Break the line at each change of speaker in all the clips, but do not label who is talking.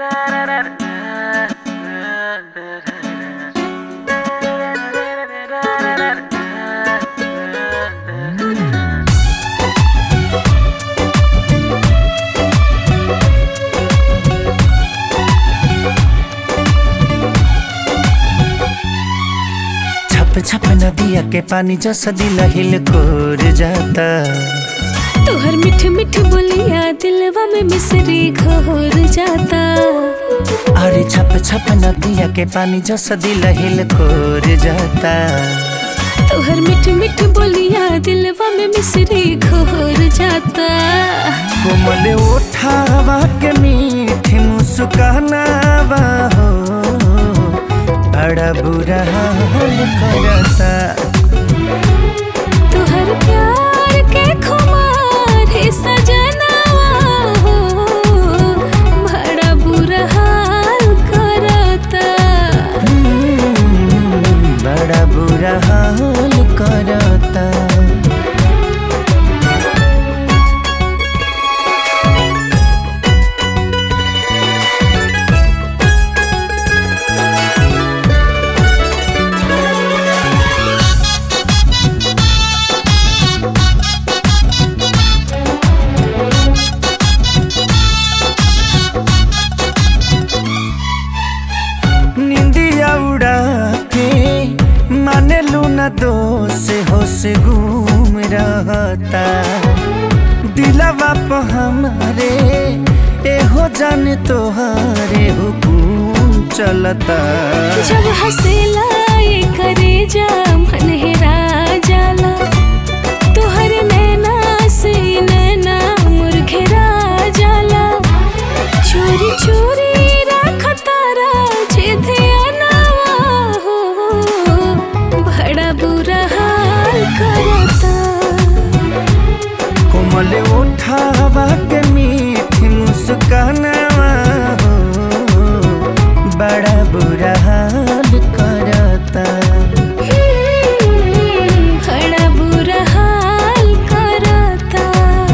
छप छप नदिया के पानी जैसा दिल हिल कोर जाता
तोहर मिठ मिठ बोलिया दिलवा में मिसरी घोर जाता
अरे छप छप नदिया के पानी जैसा दिल हिल कोर जाता
तोहर मिठ मिठ बोलिया दिलवा में मिसरी घोर जाता
कोमल उठावा के मीठी मुस्कानावा हो बड़ा बुरा हाल करता
तोहर प्यार के खुमार है सजनावा हो बड़ा बुरा हाल करता
हम्म, बड़ा बुरा हाल करता निंदिया उड़ा के माने लूना दोष होश घूम रहता दिलवा पे हमारे एहो जान तोहारे हुकुम चलता
जब हंसेला ये करे जा मन हेरा जाला तोहर नैना से नैना मुरघेरा जाला चोरी चोरी रखतारा जे ध्यानवा हो बड़ा बुरा हाल करता
कोमल उठावा के मीठी मुस्कानावा हो बड़ा बुरा हाल करता
बड़ा बुरा हाल करता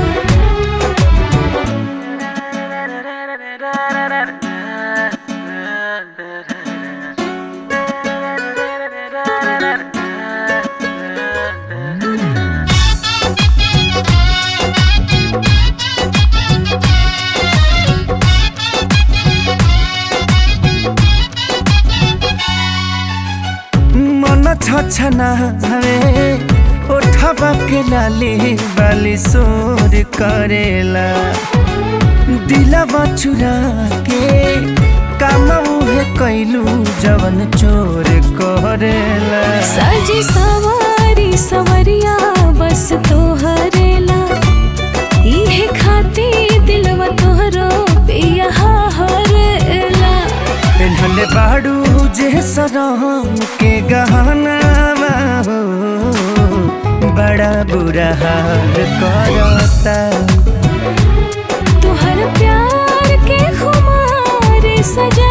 मन छछना हवे उठवा के लाली बाली सोर करेला दिलवा चुरा के काम उहे कैलू जवन चोर करेला
साजी सवारी सवरिया बस तोहरेला इहे खाती दिलवा तोहरो पिया हरेला
पेन्हले बाड़ू जे सरम के गहना हो बड़ा बुरा हाल करता
तोहर प्यार के खुमार सजा